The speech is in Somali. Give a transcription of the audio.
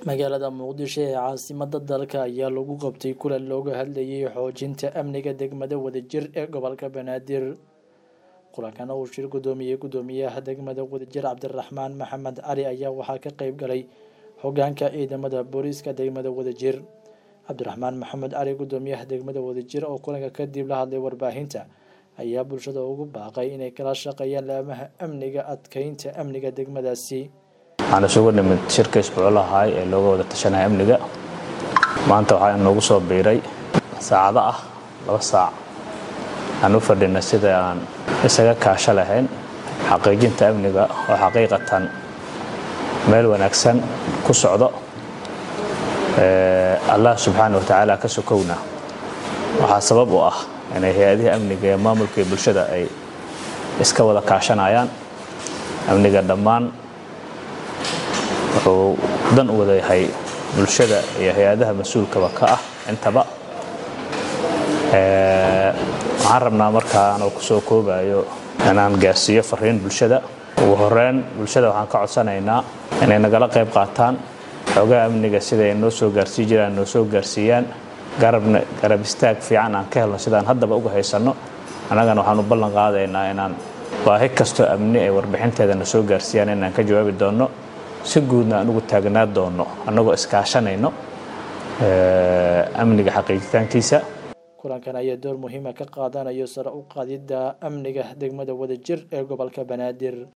magaalada muqdisho ee caasimada dalka ayaa lagu qabtay kulan looga hadlayay xoojinta amniga degmada wadajir ee gobolka banaadir kulankana uu shir gudoomiyey gudoomiyaha degmada wadajir cabdiraxmaan maxamed cali ayaa waxaa ka qeyb galay hogaanka ciidamada booliiska degmada wadajir cabdiraxmaan maxamed cali gudoomiyaha degmada wadajir oo kulanka kadib la hadlay warbaahinta ayaa bulshada ugu baaqay inay kala shaqeeyaan laamaha amniga adkeynta amniga degmadaasi waxaan isugu nimid shirka isbuuclahay ee looga wada tashanaya amniga maanta waxaa inoogu soo biiray saacado ah laba saac aan u fadhina sida aan isaga kaasho lahayn xaqiijinta amniga oo xaqiiqatan meel wanaagsan ku socdo allah subxaana watacaala ka sokowna waxaa sabab u ah inay hay-adihii amniga ee maamulka iyo bulshada ay iska wada kaashanayaan amniga dhammaan wuxuu dan u wada yahay bulshada iyo hay-adaha mas-uulkaba ka ah intaba waxaan rabnaa markaa anoo kusoo koobayo inaan gaarsiiyo fariin bulshada ugu horeyn bulshada waxaan ka codsanaynaa inay nagala qayb qaataan xoogaha amniga siday noo soo gaarsii jiraan noo soo gaarsiiyaan garab istaag fiican aan ka helno sidaan haddaba uga haysanno annagana waxaan u ballan qaadaynaa inaan baahi kastoo amni ay warbixinteeda na soo gaarsiiyaan inaan ka jawaabi doonno si guudna aan ugu taagnaa doonno annagoo iskaashanayno amniga xaqiijitaankiisa kulankan ayaa door muhiima ka qaadanayo sare u qaadidda amniga degmada wadajir ee gobolka banaadir